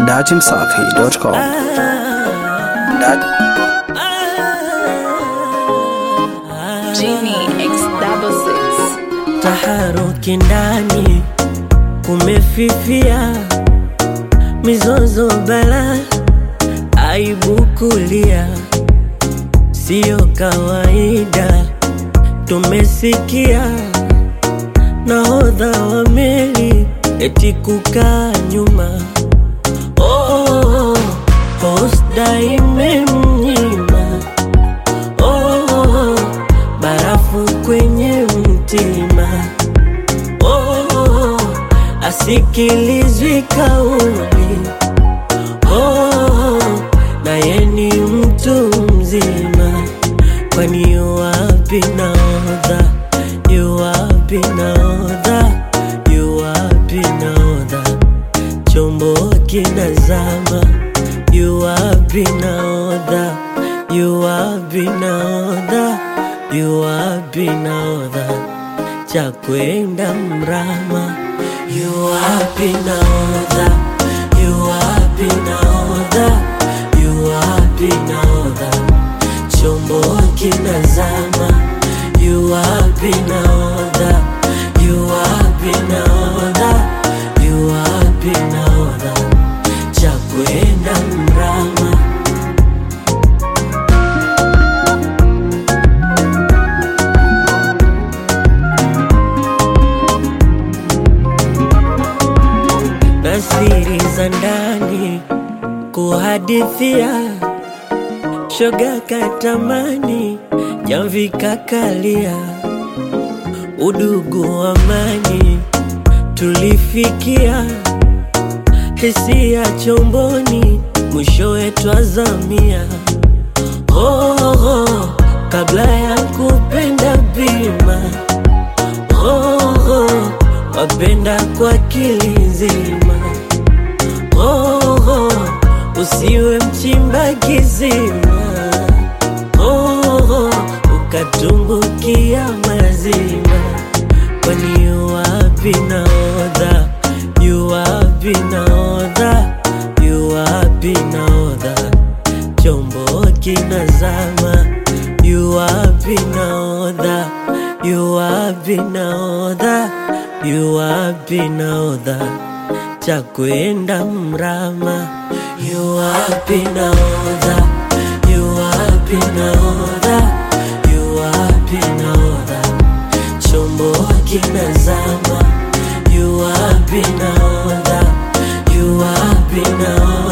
datimsafi.com. Dat- Genie X double six. taharuki ndani kumefifia, mizozo bala, aibu kulia, siyo kawaida. Tumesikia nahodha wa meli eti kukaa nyuma, oh, hosda imemnyima oh, barafu kwenye mtima oh, asikilizwi kauli oh, naye ni mtu mzima, kwani yuwapi naodha, yuwapi naodha, yuwapi naodha, chombo kinazama, yuwapi naodha, yuwapi naodha, yuwapi naodha cha kwenda mrama, yuwapi naodha, yuwapi naodha, yuwapi naodha, chombo kinazama, yuwapi naodha, yuwapi naodha, yuwapi naodha, cha kwenda mrama. na siri za ndani kuhadithia, shoga katamani, jamvi kakalia, udugu amani tulifikia, hisia chomboni, mwishowe twazamia. Oh, oh, kabla ya kupenda bima oh, oh, wapenda kwa kilizima oh, oh, usiwe mchimba kizima oh, oh, ukatumbukia mazima kwani yuwapi naodha yuwapi naodha yuwapi naodha chombo kinazama yuwapi naodha yuwapi naodha yuwapi naodha cha kwenda mrama yuwapi naodha yuwapi naodha yuwapi naodha chombo kinazama yuwapi naodha yuwapi naodha